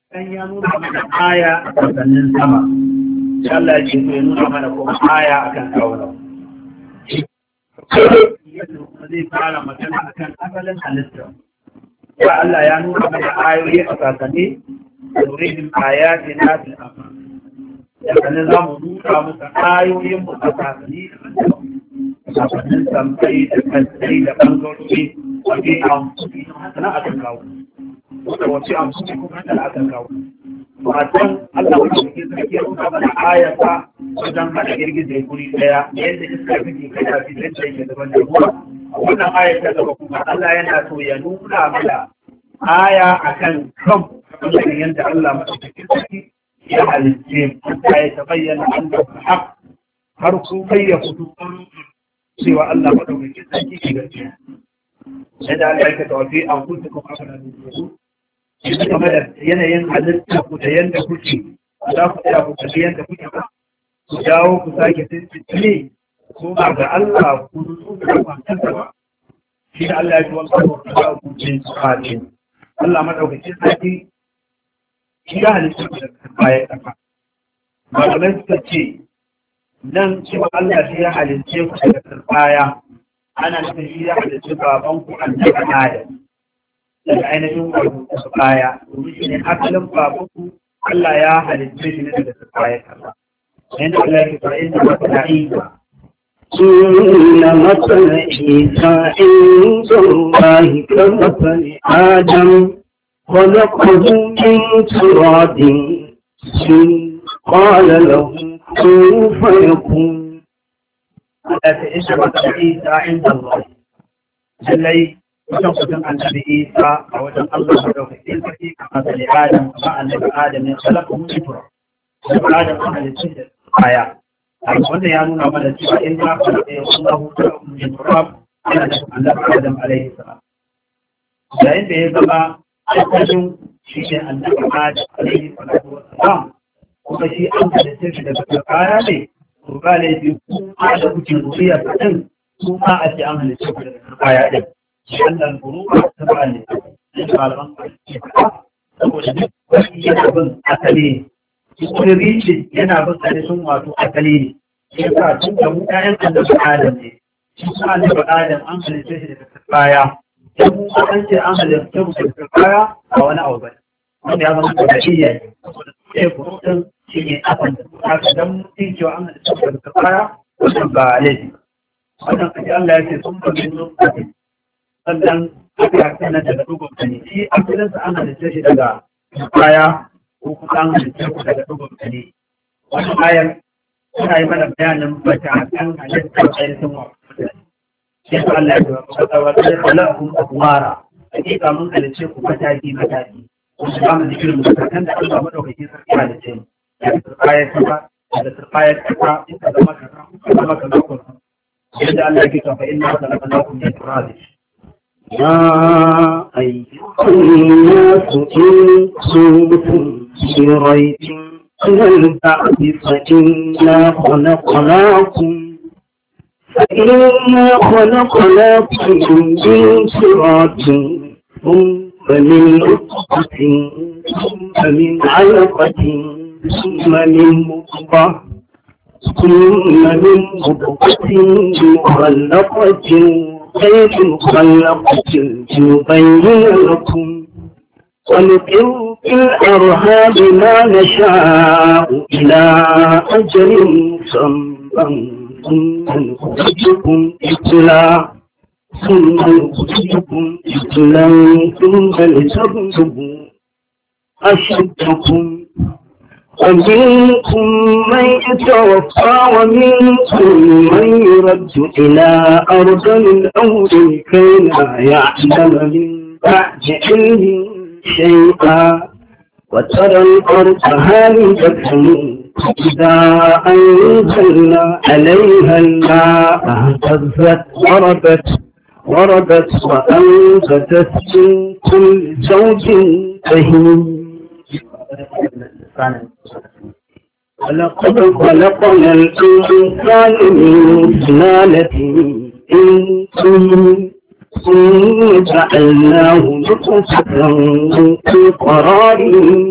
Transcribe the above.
dan ya nuna mana aya a kasannin sama sai Allah ya ce to ya nuna mana kuma aya akan kauna zai fara magana akan asalin halitta ba Allah ya nuna mana ayoyi a kasanni nurihim ayatina fil afaq sannan za mu duka musu ayoyin mu a kasanni kasannin samfai da kansai da bangarori wajen amfani na akan kawo wanda wace amfani kuma da akan kawo matan Allah wanda ke sarki ya nuna mana ayata wajen hada girgize guri daya yadda iska take kada fitar da yake daban da ruwa wannan ayar ta gaba kuma Allah yana so ya nuna mana aya akan kan wannan yadda Allah madaukakin sarki ya halitte ta ya tabayyana an da haq har ku kai ya fito cewa Allah madaukakin sarki ke gaskiya yadda Allah ya tawafi an kunta kuma aka da yanzu game da yanayin halitta ku da yadda kuke za ku tsaya ku tafi yadda kuke ba ku dawo ku sake tuntuɓe ko ba ga Allah ku nutsu da kwantarsa ba shi da Allah ya ji wani abu da ku ce su faɗi Allah madaukakin sarki shi ya halitta ku da bayan ƙasa malamai suka ce nan cewa Allah shi ya halitta ku daga turbaya ana nufin shi ya halitta baban ku annabi Adam daga ainihin wato su baya domin shi ne asalin babanku Allah ya halitta shi ne daga su baya kaza yanda Allah ya fara inda wata da'iba إن مثل عيسى عند الله كمثل آدم خلقه من تراب قال له كن فيكون Allah ta inda wata Isa inda Allah lallai wajen kusan annabi Isa a wajen Allah da daukakin sarki kamar da Adam kamar annabi Adam ya salaka mun tura da Adam an halitta da aya wanda ya nuna mana cewa in ma kana da Allah ta mun turab yana da annabi Adam alaihi salam yayin da ya zama asalin shi ne annabi Adam alaihi salam kuma shi an halitta shi daga aya ne to ba laifi kuma da kuke zuriya kaɗan kuma a ce an halitta ku daga aya ɗin wannan guruba ta ba ne da malaman ke faɗa saboda duk wani yana bin asali ne wani rishi yana bin ainihin wato asali ne shi yasa tun da mu ƴaƴan annabi adam ne shi kuma annabi adam an halitta shi daga baya dan mu an ce an halitta mu daga baya a wani abu bane wanda ya zama da iya ne saboda su ne gurubin shi ne asan da haka dan mutum cewa an halitta mu daga baya wannan ba laifi wannan kaji Allah ya ce sun ba min lokaci sannan aka kana daga dogon kane shi asalinsa an halitta shi daga baya ko kuma an halitta ku daga dogon kane wannan ayar tana yi mana bayanin bata kan halittar ainihin wa shi yasa Allah ya ce wa kawai sai khalaqakum atwara hakika mun halitta ku mataki mataki wanda ba mu da irin matakan da Allah madaukakin sarki halitta mu ya tsaya kaza da tsaya kaza ita da maka kaza maka kaza yadda Allah yake cewa fa inna khalaqnakum min turab يا أيها الناس إن كنتم في ريب من البعث فإنا خلقناكم فإنا خلقناكم من تراب ثم من نطفة ثم من علقة ثم من مضغة ثم من مضغة مخلقة غير مخلقة لنبين لكم ونقر في الأرهاب ما نشاء إلى أجل مسمى ثم نخرجكم إطلاع ثم نخرجكم إطلاع ثم لتبلغوا أشدكم ومنكم من يتوفى ومنكم من يرد إلى أرض الأمر كي لا يعلم من بعد علم شيئا وترى الأرض هامدة إذا أنزلنا عليها الماء اهتزت وربت وربت وأنبتت من كل زوج بهيم ولقد خلقنا الإنسان من سلالة من طين ثم جعلناه نطفة في قرار